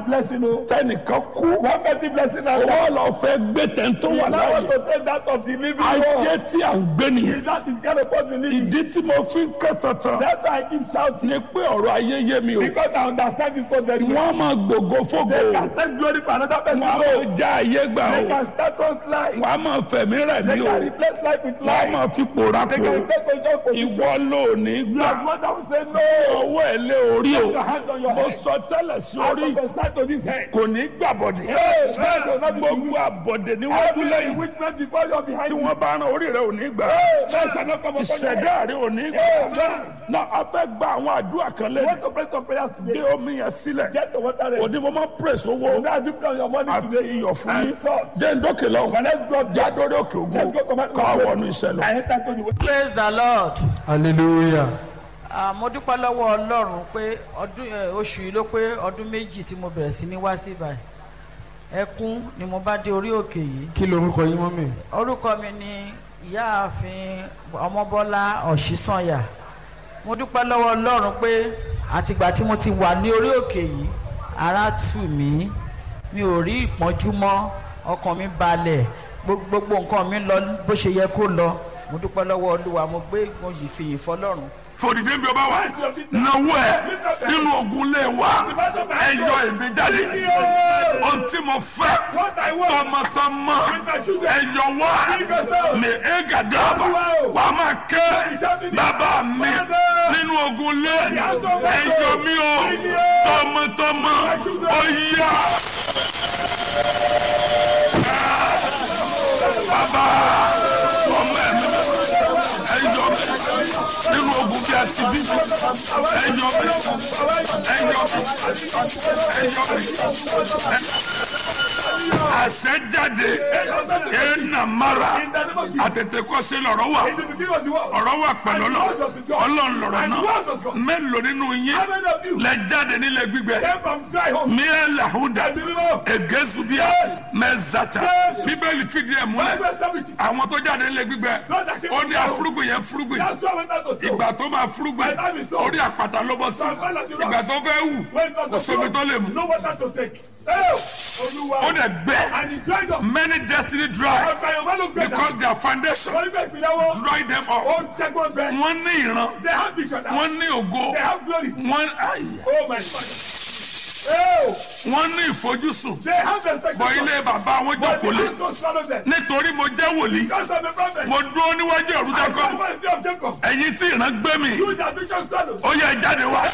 blessing o. tẹnìkan kú One person blessing and owó lọ fẹ́ gbé tẹ̀ntó You wà now want láàyè to take that of the living ayé God. tí à ń gbé nìyẹn That is kind of what we live in. ìdí tí mo fi ń ké tantan That's why I keep shouting. ni pé ọ̀rọ̀ ayé yé mi o Because I understand this God very well. wọ́n á máa gbògo fógo They can take glory for another person. wọ́n á No. máa já ayé gbà They o can start us life. wọ́n á máa fẹ̀mí rẹ̀ They ní o can replace life with wọ́n á life. máa fi pòórá They kó can take position position. ìwọ ló ní You gbà are one that will say no. ọwọ́ ẹ̀ lé orí o Put your hand on your mo head. sọ tẹ́lẹ̀ sí I orí prophesy to this head. kò ní gbàbọ̀dì Hey, man, does not be gbogbo àbọ̀dẹ̀ níwájú Every lẹ́yìn witness before you are behind tí you. wọ́n bá rán orí rẹ̀ ò ní gbà Hey, man shall not come upon your ìṣẹ̀dá head. rẹ̀ ò ní gbà Hey, man. náà a fẹ́ gba àwọn àdúrà kan You lẹ́nu want to pray some prayers gbé today. omi yẹn sílẹ̀ Get the water ready. òní mo máa pèsè owó Now dip down your money àti today. iyọ̀ fún And yín salt. jẹ́ ndókè lọ́wọ́ But let's go up there. jádórí òkè ògùn Let's go command ká wọnú iṣẹ́ lọ. I enter to the way. praise the lord hallelujah Ah, mo dúpẹ́ lọ́wọ́ ọlọ́run pé ọdún eh, oṣù yìí ló pé ọdún méjì tí mo bẹ̀rẹ̀ sí ní wá sí ibà ẹkún ni mo bá dé orí òkè yìí kí lorúkọ yín mọ́mì orúkọ mi ni ìyáàfin ọmọbọ́lá ọ̀ṣísànyà mo dúpẹ́ lọ́wọ́ ọlọ́run pé àtìgbà tí mo ti wà ní orí òkè yìí ara tù mí mi ò rí ìpọ́njú mọ́ ọkàn mi balẹ̀ gbogbo gbogbo nǹkan mi lọ bó ṣe yẹ kó lọ mo dúpẹ́ lọ́wọ́ olúwa mo gbé mo yìí fìyìn fọlọ́run fòdìdé bí o bá wà náwó ẹ nínú ogun lé wa ẹ yọ èmi jáde ohun tí mo fẹ́ tọmọtọmọ ẹ yọ wá ní egadaba wàá máa ké bàbá mi nínú ogun lé ẹ yọ mí o tọmọtọmọ ó yá. bàbá ọmọ ẹ mi ẹ yọ mí nínú ogun bí a ti bí mi ẹ yọ mí ẹ yọ mí ẹ yọ mí àṣẹ jáde ẹ nà mara àtètè kọ́ sí lọ́rọ̀ wà In the beginning was the word. ọ̀rọ̀ wà pẹ̀lú ọlọ́ ọlọ́run lọ́rọ̀ náà mélòó nínú yín How many of you lẹ jáde nílẹ̀ gbígbẹ came from dry home? miẹ làhúdà I believe all. egezubia mẹzata bíbélì fìdí ẹ̀ múlẹ̀ Bible established. àwọn tó jáde nílẹ̀ gbígbẹ ó ní afúrúgbìn yẹn fúrúgbìn That's why I went out to sow. ìgbà tó máa fúrúgbìn orí àpáta ló bọ́ sí ìgbà tó fẹ́ wù When it was kò to sómi tó lè sow, mú no water to take. Hey, Olúwa. ó dẹ̀ gbẹ And he dried up. many destiny dry Ọ̀gá Yorùbá ló gbẹ dà. because their foundation Wọ́n ní bẹ́ẹ̀ ìpínlẹ̀ wọn. dry them Ó up ń jẹ́ kó gbẹ. wọ́n ní ìran They have vision now. wọ́n ní ògo They have glory. wọ́n ayé Oh my God. Oh, wọ́n ní ìfojúsùn they have expectation. bọ̀ ilé bàbá wọn But jókòó the lé house don't swallow them. nítorí mo jẹ́ wòlíì Because I'm a prophet. mo dúró níwájú ẹ̀rú I jákọ́ stand for the day of Jacob. ẹ̀yin tí ìran gbé mi You that vision swallow. ó yẹ ẹ jáde wá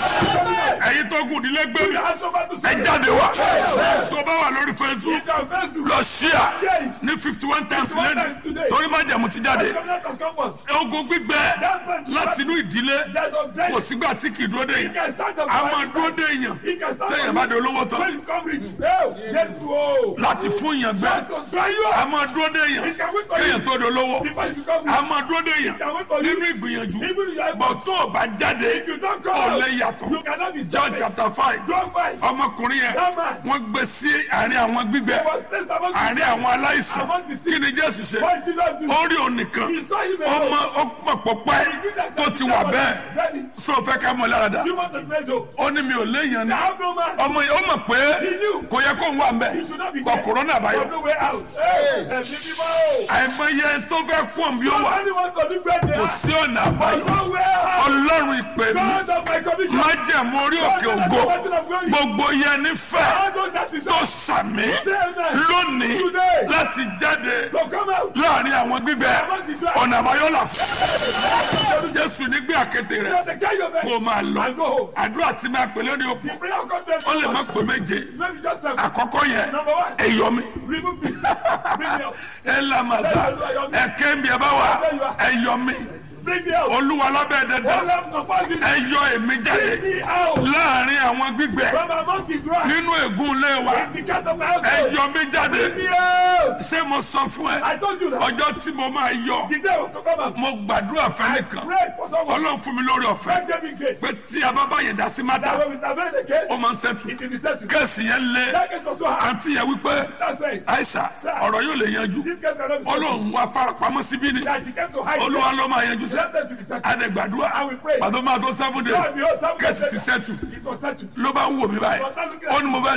ẹ̀yin tó gùn nílé gbé You mi that has over to ẹ swallow. jáde wá tó bá wà lórí facebook If you are Facebook. lọ ṣíà Share it. ní fifty one times 51 lẹ́nu times today. torí má jẹ̀mú ti jáde Covenant has come forth. ogun gbígbẹ láti inú ìdílé There's no death. kò sígbà tí kì í dúró dé He yẹn can stand up. a máa dúró dé yẹn He can stand téèyàn up. bá di olówó When tán you come rich. Oh, yes, whoa. láti fún yàn gbẹ Just to try you a out. máa dúró dé yẹn He can wait for kéèyàn you. tó di olówó Before you become a rich. máa dúró dé yẹn can wait for you. nínú ìgbìyànjú Even if you are bọ̀ tó o bá jáde If you don't come ó out, lè yàtọ̀ you cannot be John stopped. chapter five John five. ọmọkùnrin yẹn That man. wọ́n gbé sí àárín àwọn gbígbẹ was placed among the àárín àwọn aláìsàn Among the sick. kí ni Jésù ṣe What did Jesus do? ó rí òun nìkan He saw him alone. ọmọ ó pọ̀ pọ̀pẹ́ He did that tó ti wà bẹ́ẹ̀ Ready. sọ fẹ́ ká mọ̀ lára dà You want to pray though? ó ní mi ò léèyàn ni I have no man. ọmọ yìí ó mọ̀ pé He knew. kò yẹ kó ń wà mbẹ́ You should not be gbọ́ there. kòrónà There's àbáyọ no way out. Hey, ẹ̀mí mímọ́. àìmọye tó fẹ́ pọ̀ bí ó wà Anyone can do great kò there. sí ọ̀nà àbáyọ No way out. ọlọ́run ìpè mi God of my commission. má jẹ̀mú orí òkè ògo gbogbo yẹn nífẹ̀ẹ́ All those that is tó sàmì Say amen. lónìí Today. láti jáde So come out. láàrin àwọn gbígbẹ ọ̀nà àbáyọ là fún jésù nígbé àkété rẹ̀ Just take care of kó o it. máa lọ And go home. àdúrà tí máa pè lónìí òkú The prayer content. ó lè má pè méje Maybe just a àkọ́kọ́ yẹn Number one. ẹ̀yọ́ mi remove me. Bring me out. ẹ lamasa ẹ̀kẹ́ mi ẹ bá wà ẹ̀yọ́ mi Bring me out. olúwa lábẹ́ All dandan left no pass me. ẹ̀yọ́ èmi jáde Bring me out. láàrin àwọn gbígbẹ From among the dry. nínú ègún ilé wa In the cast of my household. ẹ̀yọ́ mi jáde Bring me out. ṣé mo sọ fún ẹ I told you that. ọjọ́ tí mo máa yọ The day was to come out. mo gbàdúrà fẹ́nìkan Pray for someone. ọlọ́run fún mi lórí ọ̀fẹ́ God gave me grace. pé tí a bá bá yẹn dá sí That mátà when we intervene the case, ó máa ń ṣẹ́tù it will be settled. kẹ́sì yẹn lé That case was so hard. àǹtí yẹn wípé That's it. àìsà ọ̀rọ̀ yóò lè yanjú This case cannot be settled. ọlọ́run wá farapamọ́ síbí ni That she came to hide. olúwa ló máa yanjú sí Let them to be settled. adẹ̀gbàdúrà I will pray. pàtó máa tó seven days God, behold, some kẹ́sì ti cases- sẹ́tù It was settled. ló bá ń wò mí báyìí ó ní mo fẹ́